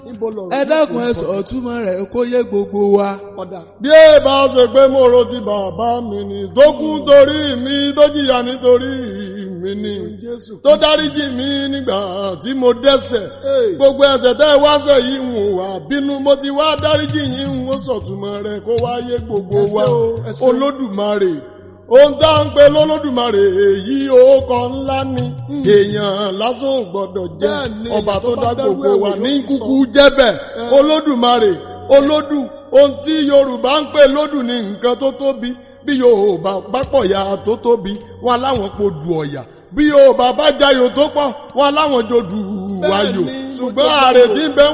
níbo lọ̀rọ̀ ẹ dákun ẹ sọ túmọ̀ rẹ̀ kó yé gbogbo wa. ọ̀dà bí ẹ bá ṣe pé mo ro ti bàbá mi ni tó kú torí mi tó jìyà nítorí mi ni Jésù tó dáríjì mi nígbà tí mo dẹ́ṣẹ̀ Hey. gbogbo ẹ̀ṣẹ̀ tẹ́ ẹ wá ṣẹ̀ yìí ń wà bínú mo ti wá dáríjì yín ń sọ̀túnmọ́ rẹ̀ kó wáyé gbogbo Ẹ ṣé wa o, ẹ ṣé o. olódùmarè ohun tá à ń pe lólódùmarè èyí orúkọ ńlá ni èèyàn lásán ò gbọdọ̀ jẹ́ Bẹ́ẹ̀ ni, ọba èèyàn tó tó dá bá dárú gbogbo ẹ̀wò wa yóò ní sì kúkú sọ. jẹ́bẹ̀ olódùmarè olódù ohun tí yorùbá ń pè lódù ní nǹkan tó tóbi bí yorùbá bá pọ̀ ya tó tóbi wọn láwọn po dù ọ̀yà bí yorùbá bá jayò tó pọ̀ wọn láwọn jò dù wáyò Bẹ́ẹ̀ ni, ṣùgbọ́n mo jẹ́ ààrẹ bẹ́ẹ̀ o. tí ń bẹ